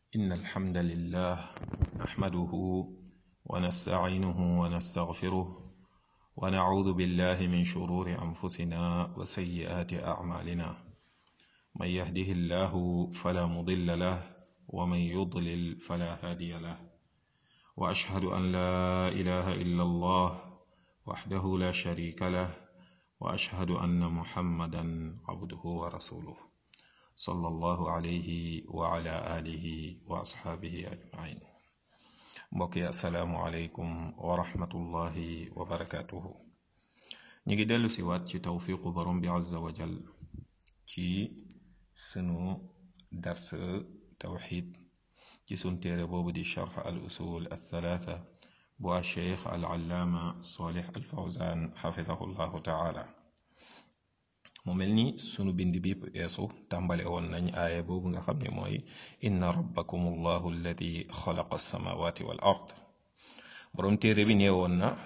إن الحمد لله نحمده ونستعينه ونستغفره ونعوذ بالله من شرور أنفسنا وسيئات أعمالنا من يهده الله فلا مضل له ومن يضلل فلا هادي له وأشهد أن لا إله إلا الله وحده لا شريك له وأشهد أن محمدا عبده ورسوله صلى الله عليه وعلى آله وأصحابه أجمعين mbokk yi asalaamualeykum wa rahmatullahi wa barakaatuhu ñu ngi dellu si waat ci tawfiqu borom bi azza wa jal ci sunu dars tawxid ci sun téere boobu di charx al usul al thalaatha bu a cheikh al allaama solih al fawzan xafidahu llahu taala mu mel ni sunu bind bi eesu tàmbale woon nañ aaya boobu nga xam ne mooy inna rabbakum allahu alladi xalaqa alsamawati wal ard boroom téere bi nee woon na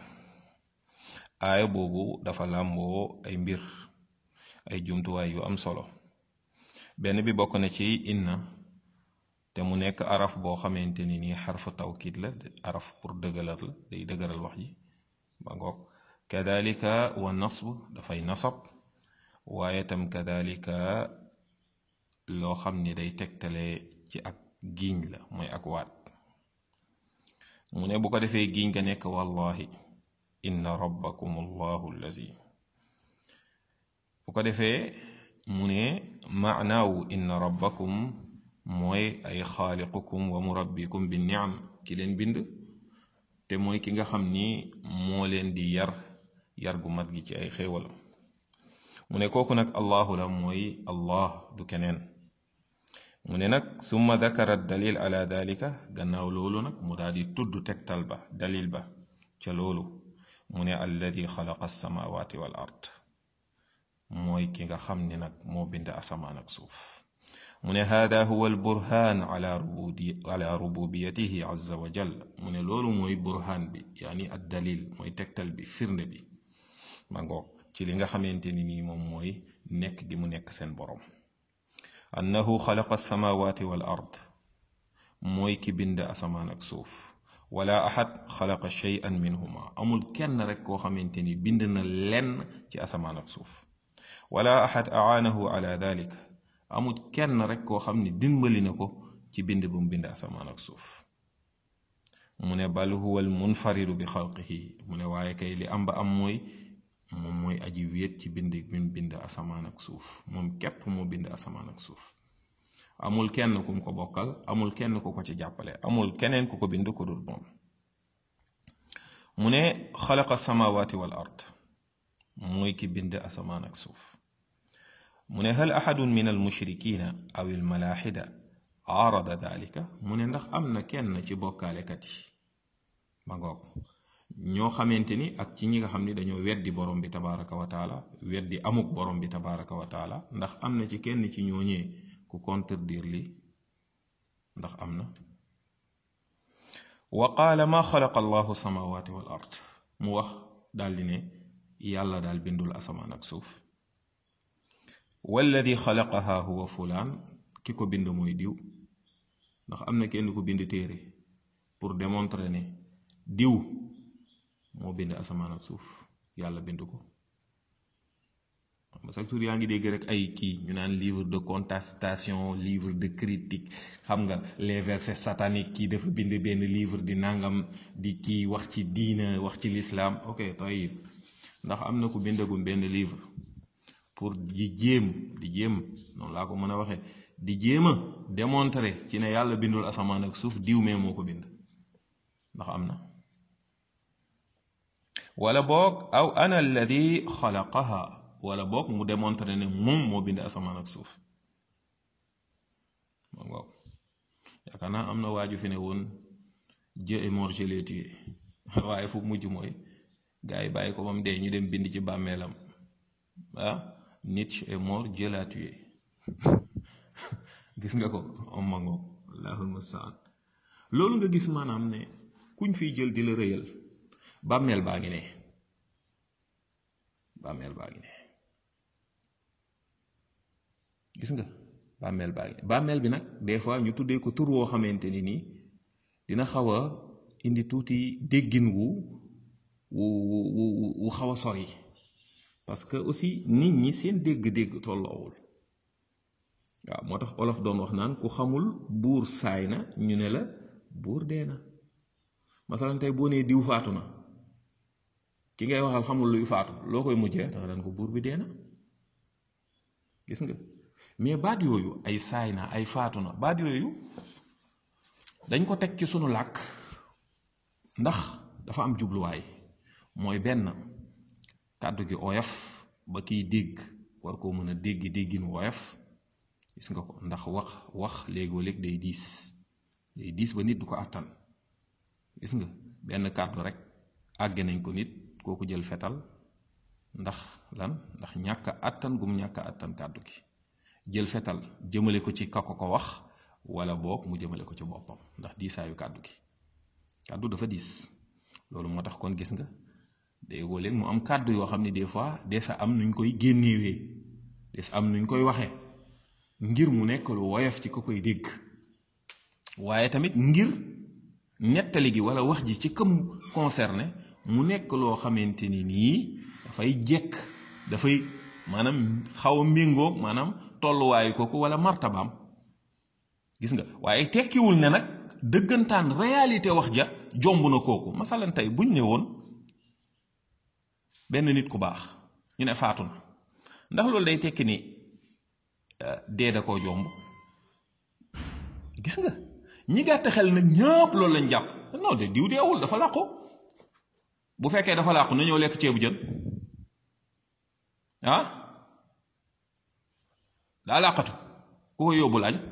aaya boobu dafa làmboo ay mbir ay jumtuwaay yu am solo benn bi bokk na ci inna te mu nekk araf boo xamante ni nii xarfu tawkid la araf pour dëgëral la day dëgëral wax ji ba ngoog kadalika wa nasb dafay nasab waaye tam kadalika loo xam ni day tegtale ci ak giiñ la mooy ak waat mu ne bu ko defee giiñ nga nekk wallahi inna rabbakum allahu allazi bu ko defee mu ne maanaawu inna rabbakum mooy ay xaaliqukum wa murabbikum bi niam ki leen bind te mooy ki nga xam ni moo leen di yar yar gu mat gi ci ay xéewalam mu ne kooku nag allahu la mooy allah du keneen mu ne nag summa dakara dalil ala dalika gannaaw loolu nag mu daal di tudd tegtal ba dalil ba ca loolu mu ne alladi xalaqa alsamawati wal ard mooy ki nga xam ni nag moo bind asamaan ak suuf mu ne hada huwa alburhan ala rubudi ala rububiyatihi azza wa jal mu ne loolu mooy burhan bi yaani ad dalil mooy tegtal bi firnde bi ma ngoog ci li nga xamante ni nii moom mooy nekk gi mu nekk seen borom annahu xalaqa alsamawati wal ard mooy ki bind asamaan ak suuf wala ahad xalaqa shay'an minhuma amul kenn rek koo xamante ni bind na lenn ci asamaan ak suuf wala ahad aanahu ala dalik amul kenn rek koo xam ni dimbali na ko ci bind bu mu bind asamaan ak suuf mu ne bal huwa al munfaridu bi xalqihi mu ne waaye kay li am ba am mooy moom mooy aji wéet ci bind bi mu bind asamaan ak suuf moom képp moo bind asamaan ak suuf amul kenn ku mu ko bokkal amul kenn ku ko ci jàppale amul keneen ku ko bind ko dul moom mu ne xalaqa samawati wal ard mooy ki bind asamaan ak suuf mu ne hal ahadun min al mushrikina aw al malaxida aarada dalika mu ne ndax am na kenn ci bokkaalekat yi ma ngoog ñoo xamante ni ak ci ñi nga xam ni dañoo weddi borom bi tabaraka wa taala weddi amuk borom bi tabaraka wa taala ndax am na ci kenn ci ñooñee ku contredire li ndax am na wa qaala ma xalaqa allahu samawati wal ard mu wax daldi ne yàlla daal bindul asamaan ak suuf walladi xalaqaha huwa fulaan ki ko bind mooy diw ndax am na kenn ku bind téere pour démontrer ne diw moo bind asamaan ak suuf yàlla bind ko xam nga yaa ngi dégg rek ay kii ñu naan livre de contestation livre de critique xam nga les versets sataniques kii dafa bind benn livre di nangam di kii wax ci diina wax ci lislaam ok tayib ndax am na ku bindagum benn livre pour di jéem di jéem noonu laa ko mën a waxee di jéem a démontrer ci ne yàlla bindul asamaan ak suuf diw mee moo ko bind ndax am na wala boog aw ana alladi xalaqaha wala boog mu démontré ne moom moo bind asamaan ak suuf ma ngoog yaakaar naa am na waaju fi ne woon Dieu est mort je l'ai tué waaye fu mujj mooy gars yi bàyyi ko ba mu dee ñu dem bind ci bàmmeelam ah Nietzsche est mort Dieu l'a tué gis nga ko om ma ngoog allahul mustaan loolu nga gis maanaam ne kuñ fiy jël di la rëyal bàmmeel baa ngi ne bàmmeel baa ngi ne gis nga bàmmeel baa ngi bàmmeel bi nag des fois ñu tuddee ko tur woo xamante ni nii dina xaw a indi tuuti déggin wu wu wu wu xaw a sori parce que aussi nit ñi seen dégg-dégg tolloowul waaw moo tax olof doon wax naan ku xamul buur saay na ñu ne la buur dee na masalan tey boo nee diw faatu na ki ngay waxal xamul luy faatu loo koy mujjee danga daan ko buur bi dee na gis nga mais baat yooyu ay saay na ay faatu na baat yooyu dañ ko teg ci sunu làkk ndax dafa am jubluwaay mooy benn kàddu gi oyof ba kiy dégg war koo mën a dégg déggin woyof gis nga ko ndax wax wax léegoo léeg day diis day diis ba nit du ko àttan gis nga benn kàddu rek àgge nañ ko nit kooku jël fetal ndax lan ndax ñàkk àttan gum ñàkk àttan kàddu gi jël fetal jëmale ko ci ka ko ko wax wala boog mu jëmale ko ci boppam ndax diisaayu kàddu gi kàddu dafa diis loolu moo tax kon gis nga day woo leen mu am kàddu yoo xam ne des fois des sa am nuñ koy génnewee des am nuñ koy waxee ngir mu nekk lu woyof ci ko koy dégg waaye tamit ngir nettali gi wala wax ji ci këm concerné mu nekk loo xamante ni nii dafay jekk dafay maanaam xaw a méngoog maanaam tolluwaayu kooku wala martabaam gis nga waaye tekkiwul ne nag dëggantaan réalité wax ja jomb na kooku masalan tey buñ ne woon benn nit ku baax ñu ne faatu na ndax loolu day tekki ni dee da koo jomb gis nga ñi gàtt xel nag ñëpp loolu lañ jàpp non de diw deewul dafa làqu bu fekkee dafa làqu na ñëw lekk ceebu jën ah daa làqatu ku ko yóbbul añ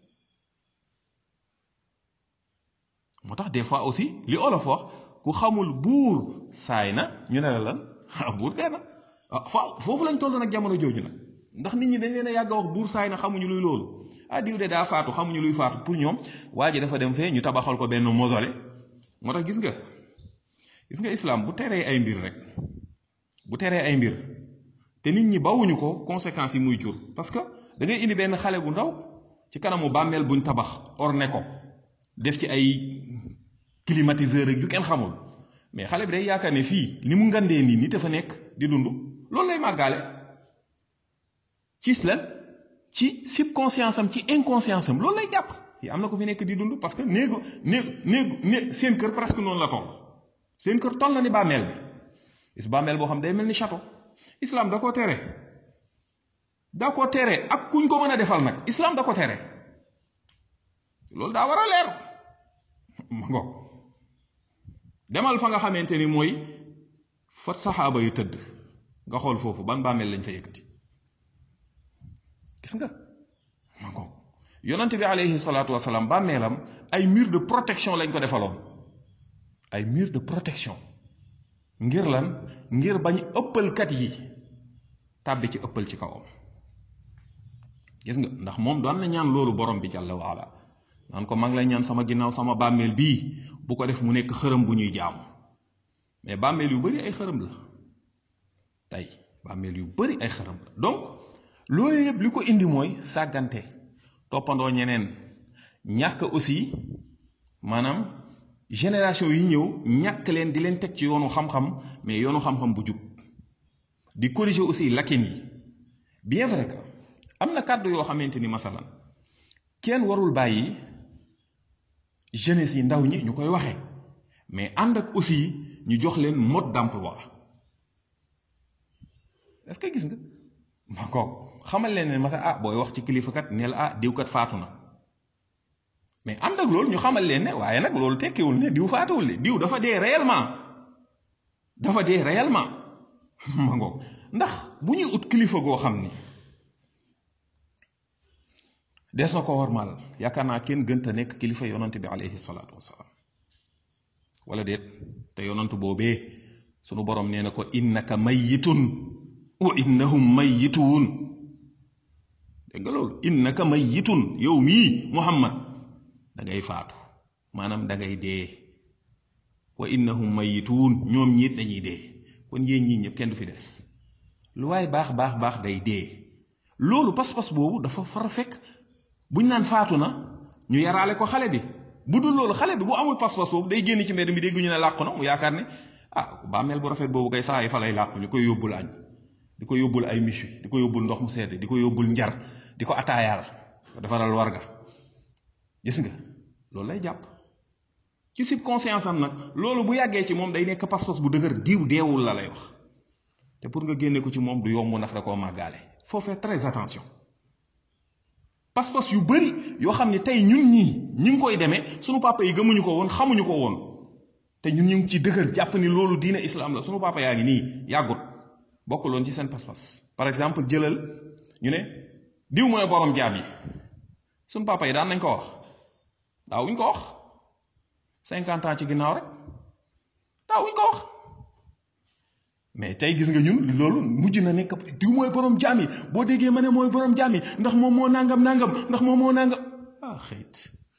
moo tax des fois aussi li olof wax ku xamul buur saay na ñu ne la lan ah buur dee na ah foofu lañ toll nag jamono jooju nag ndax nit ñi dañ leen a yàgg a wax buur saay na xamuñu luy loolu ah diw de daa faatu xamuñu luy faatu pour ñoom waa ji dafa dem fee ñu tabaxal ko benn mausolée moo tax gis nga gis nga islam bu teree ay mbir rek bu teree ay mbir te nit ñi bawuñu ko conséquences yi muy jur parce que da ngay indi benn xale bu ndaw ci kanamu bàmmeel buñ tabax orné ko def ci ay climatiseur rek yu kenn xamul mais xale bi day yaakaar ne fii ni mu ngandee nii nit a fa nekk di dund loolu lay màggaale ci lan ci subconscience am ci inconscience am loolu lay jàpp yi am na ko fi nekk di dund parce que néegu néegu néegu né seen kër presque noonu la toll seen kër toll na ni bàmmeel bi is bàmmeel boo xam day mel ni château islam da koo tere da ko tere ak kuñ ko mën a defal nag islam da ko tere loolu daa war a leer ma ngoog demal fa nga xamante ni mooy fa saxaaba yu tëdd nga xool foofu ban bàmmeel lañ fa yëkkati gis nga ma ngoog yonante bi aleyhi salaatu wasalaam bàmmeelam ay mur de protection lañ ko defaloon ay mur de protection ngir lan ngir bañ ëppalkat yi tàbbi ci ëppal ci kawam gis nga ndax moom doon na ñaan loolu borom bi jàlla waala naan ko maa ngi lay ñaan sama ginnaaw sama bàmmeel bii bu ko def mu nekk xërëm bu ñuy jaamu mais bàmmeel yu bari ay xërëm la tey bàmmeel yu bari ay xërëm la donc loolu yëpp li ko indi mooy sàggante toppandoo ñeneen ñàkk aussi maanaam génération yi ñëw ñàkk leen di leen teg ci yoonu xam-xam mais yoonu xam-xam bu jub di corriger aussi lakin yi bien vrai que am na kàddu yoo xamante ni masalan kenn warul bàyyi jeunesse yi ndaw ñi ñu koy waxee mais ànd ak aussi ñu jox leen mode d'emploi est-ce que gis nga ma koog xamal leen ne masa ah booy wax ci kilifa kat ne la ah diw kat faatu na mais ànd ak loolu ñu xamal leen ne waaye nag loolu tekkiwul ne diw faatuwul de diw dafa dee réellement dafa dee réellement ma ngoog ndax bu ñuy ut kilifa goo xam ni des na ko warmal yaakaar naa kenn gënta nekk kilifa yonante bi alayhi salaatu wasalaam wala déet te yonantu boobee sunu borom nee na ko innaka mayyitun wa innahum mayyituun dégg nga loolu innaka mayyitun yow mii muhammad da ngay faatu maanaam da ngay dee wa innahum mayyituun ñoom ñiit dañuy dee kon yéen ñii ñëpp kenn du fi des lu waaye baax baax baax day dee loolu pas-pas boobu dafa far fekk buñ naan faatu na ñu yaraale ko xale bi bu dul loolu xale bi bu amul pas-pas boobu day génn ci mbedd mi dégg ñu ne làqu na mu yaakaar ne ah bàmmeel bu rafet boobu kay saa yi fa lay làqu ñu koy yóbbul añ di ko yóbbul ay miche di ko yóbbul ndox mu sedd di ko yóbbul njar di ko ataayaal defaral warga gis nga loolu lay jàpp ci subconscience am nag loolu bu yàggee ci moom day nekk pas-pas bu dëgër diw deewul la lay wax te pour nga génne ko ci moom du yomb ndax da koo màggaale faut faire très attention pas-pas yu bari yoo xam ne tey ñun ñii ñi ngi koy demee sunu papa yi gëmuñu ko woon xamuñu ko woon te ñun ñu ngi ci dëgër jàpp ni loolu diine islam la sunu papa yaa ngi nii yàggut bokkuloon ci seen pas-pas par exemple jëlal ñu ne diw mooy borom jaam yi sunu papa yi daan nañ ko wax daawuñ ko wax cinquante ans ci ginnaaw rek daawuñ ko wax mais tey gis nga ñun loolu mujj na nekk diw mooy borom jaam yi boo déggee ma ne mooy borom jaam yi ndax moom moo nangam nangam ndax moom moo nangam ah xëyit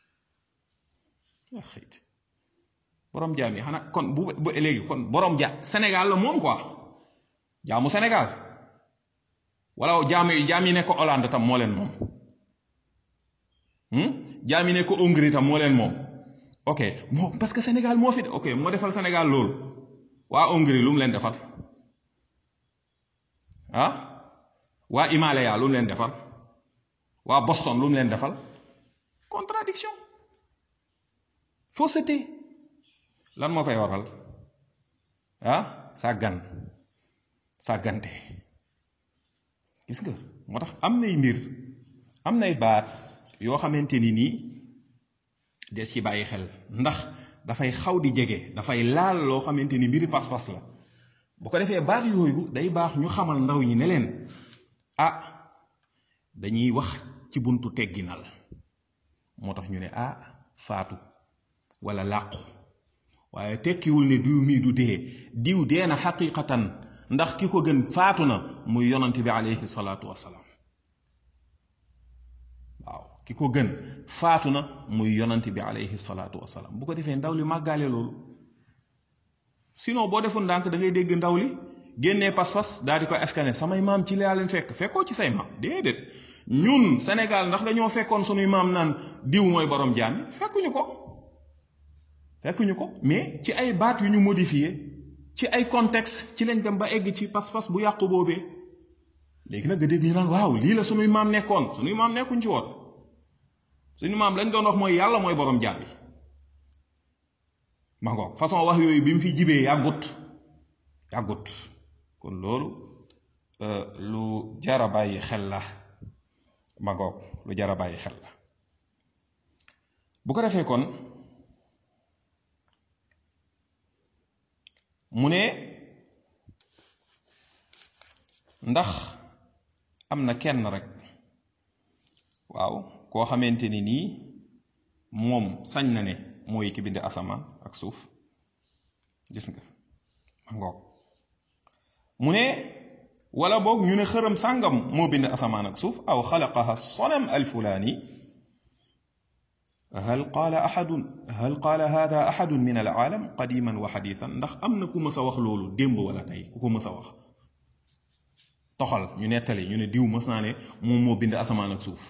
ah xëyit borom jaam yi xanaa kon bu bu léegi kon borom ja Sénégal la moom quoi jaamu Sénégal wala jaam yi jaam yi nekk Hollande tam moo leen moom jaam yi nekk Hongrie tam moo leen moom ok moo parce que Sénégal moo fi de ok moo defal Sénégal loolu waa Hongrie lu mu leen defal ah waa Himalaya lu mu leen defal waa Boston lu mu leen defal contradiction fausseté lan moo koy waral ah sàggan sàggante gis nga moo tax am nay mbir am nay baat yoo xamante ni nii des ci bàyyi xel ndax dafay xaw di jege dafay laal loo xamante ni mbiri pas-pas la bu ko defee baat yooyu day baax ñu xamal ndaw ñi ne leen ah dañuy wax ci buntu tegginal moo tax ñu ne ah faatu wala làqu waaye tekkiwul ne diw mii du dee diw dee na xaqiqatan ndax ki ko gën faatu na muy yonante bi aleyhi salaatu wasalaam waaw ki ko gën faatu na muy yonante bi aleyhi salaatu wasalaam bu ko defee ndaw li màggaale loolu sinon boo deful ndànk da ngay dégg ndaw li génnee pas-pas daal di ko askane samay maam ci laa leen fekk fekkoo ci say maam déedéet ñun Sénégal ndax dañoo fekkoon sunuy maam naan diw mooy borom jaam yi fekkuñu ko fekkuñu ko mais ci ay baat yu ñu modifié ci ay contexte ci lañ dem ba egg ci pas-pas bu yàqu boobee léegi nag nga dégg ñu naan waaw lii la sunuy maam nekkoon sunuy maam nekkuñ ci woon suñu maam lañ doon wax mooy yàlla mooy borom jaam yi ma ngoog façon wax yooyu bi mu fi jibee yàggut yàggut kon loolu lu jara bàyyi xel la ma ngoog lu jara bàyyi xel la bu ko defee kon mu ne ndax am na kenn rek waaw koo xamante ni nii moom sañ na ne mooy ki bind asamaan ak suuf gis nga ma ngoog mu ne wala boog ñu ne xërëm sàngam moo bind asamaan ak suuf aw xalaqaha sonam alfulaani hal qaala ahadun hal qaala hada ahadun min alaalam qadiman wa xadiitan ndax am na ku mës a wax loolu démb wala tey ku ko mës a wax toxal ñu nettali ñu ne diw mës naa ne moom moo bind asamaan ak suuf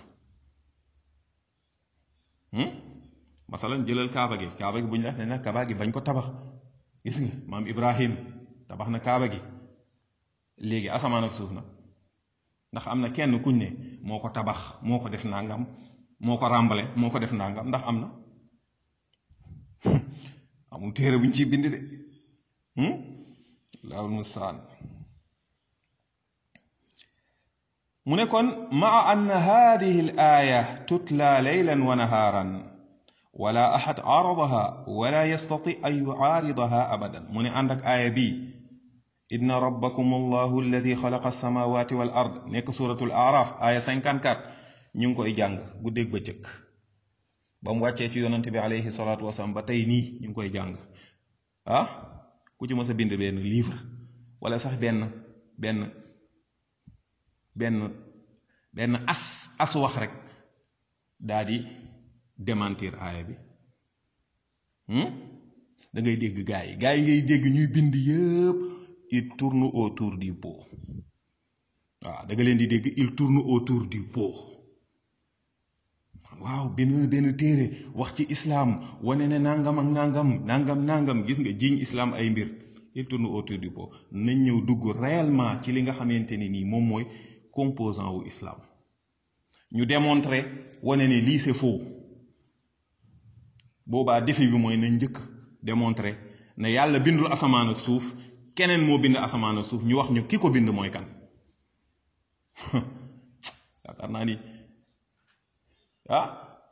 masalan jëlal kaaba gi kaaba gi bu ñu la ne nag kaaba gi bañ ko tabax gis nga maam ibrahim tabax na kaaba gi léegi asamaan ak suuf nag ndax am na kenn kuñ ne moo ko tabax moo ko def nangam moo ko ràmbale moo ko def nangam ndax am na amul téere buñ ciy bind de laawul mustaan mu ne kon maa ann hadihi al aaya tutla leylan wa nahaaran wala ahad aaradaha wala yastati an yucaaridaha abadan mu ne ànd ak aaya bii inna rabbakum allahu alladi xalaqa alsamawati wal ard nekk suratul araf aaya 54 ñu ngi koy jàng guddeeg bëccëg ba mu wàccee ci yonante bi alayhi salaatu wasalaam ba tey nii ñu ngi koy jàng ah ku ci mës a bind benn livre wala sax benn benn benn benn as as wax rek daa di démentir aaya bi da ngay dégg gaa yi gaa yi ngay dégg ñuy bind yëpp il tourne autour du pot waaw da nga leen di dégg il tourne autour du pot waaw benn benn téere wax ci islaam wane ne nangam ak nangam nangam nangam gis nga jiiñ islaam ay mbir il tourne autour du pot nañ ñëw dugg réellement ci li nga xamante ni nii moom mooy composant wu islam ñu démontrer wane ne lii c'est faux boobaa défi bi mooy nañ njëkk démontrer ne yàlla bindul asamaan ak suuf keneen moo bind asamaan ak suuf ñu wax ñu ki ko bind mooy kan yaakaar naa ni ah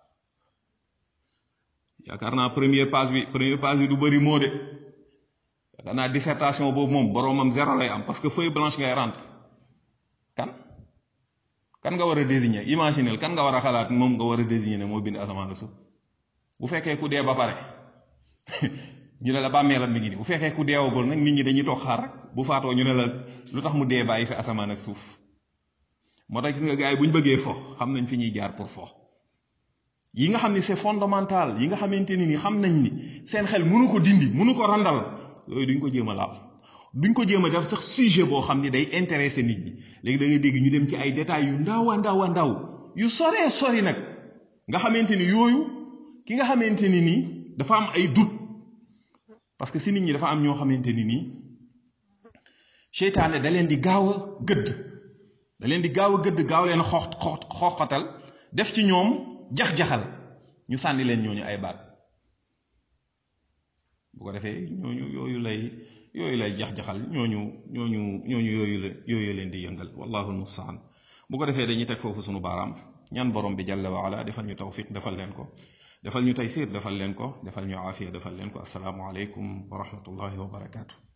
yaakaar naa première page bi première page bi du bëri moo de yaakaar naa dissertation boobu moom boroomam zéro lay am parce que feuille blanche ngay rendre kan kan nga war a désigner imaginel kan nga war a xalaat moom nga war a désigner ne moo bind asamaan ak suuf bu fekkee ku dee ba pare ñu ne la bàmmeelam mi ngi nii bu fekkee ku deewagul nag nit ñi dañuy toog xaar rek bu faatoo ñu ne la lu tax mu dee bàyyi fi asamaan ak suuf moo tax gis nga gars yi bu ñu bëggee fo xam nañ fi ñuy jaar pour fo yi nga xam ni c'est fondamental yi nga xamante ni ni xam nañ ni seen xel mënu ko dindi mënu ko randal yooyu duñ ko jéem a laal duñ ko jéem a def sax sujet boo xam ni day intéressé nit ñi léegi da ngay dégg ñu dem ci ay détails yu ndaw a ndaw a ndaw yu soree sori nag nga xamante ni yooyu ki nga xamante ni nii dafa am ay doute parce que si nit ñi dafa am ñoo xamante ni nii seytaane da leen di gaaw a gëdd da leen di gaaw a gëdd gaaw leen xoox xoox xooxatal def ci ñoom jax-jaxal ñu sànni leen ñooñu ay baat bu ko defee ñooñu yooyu lay yooyu lay jax-jaxal ñooñu ñooñu ñooñu yooyu la yooyu leen di yëngal wallahu almustaan bu ko defee dañuy teg foofu sunu baaraam ñaan borom bi jalla wa ala defal ñu tawfiq defal leen ko defal ñu taysir defal leen ko defal ñu aafiya defal leen ko asalaamu aleykum wa rahmatullahi wa barakaatu